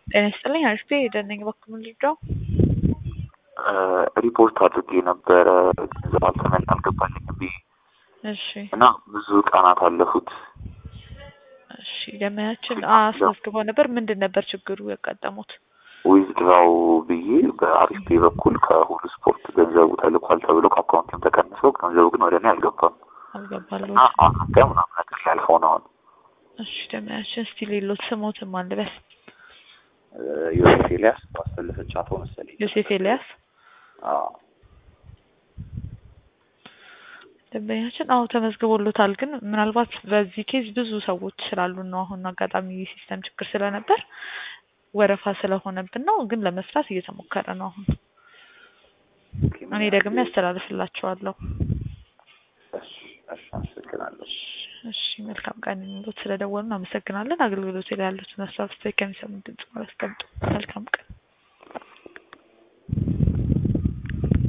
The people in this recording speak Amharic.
ጤና ይስጥልኝ አሪፍ የደነኝ በኩል ልጃው ሪፖርት አድርጌ ነበረ ገንዘብ አልተመን አልገባልኝም ብዬ እሺ እና ብዙ ቀናት አለፉት። እሺ ደመያችን አስመዝግበው ነበር። ምንድን ነበር ችግሩ ያጋጠሙት? ዊዝድራው ብዬ በአሪፍ ፔ በኩል ከሁሉ ስፖርት ገንዘቡ ተልኳል ተብሎ ከአካውንትም ተቀንሰው ገንዘቡ ግን ወደ እኔ አልገባም አልገባለሁ። እና አሁን ጋር ምናምን ነገር ያልፈው ነው አሁን እሺ ደመያችን እስቲ ሌሎት ስሞትም አልበስ ዮሴፍ ኤልያስ ባሰለፈች አቶ መሰለኝ ዮሴፍ ኤልያስ አዎ ደንበኛችን አዎ ተመዝግቦሎታል። ግን ምናልባት በዚህ ኬዝ ብዙ ሰዎች ስላሉ ነው። አሁን አጋጣሚ የሲስተም ችግር ስለነበር ወረፋ ስለሆነብን ነው። ግን ለመስራት እየተሞከረ ነው። አሁን እኔ ደግሜ ያስተላልፍላቸዋለሁ። እሺ እሺ አመሰግናለሁ። እሺ መልካም ቀን ይሁንልዎት። ስለደወሉን አመሰግናለን። አገልግሎት ላይ ያሉትን ሀሳብ ስታይ ከሚሰሙን ድምጽ ማለት መልካም ቀን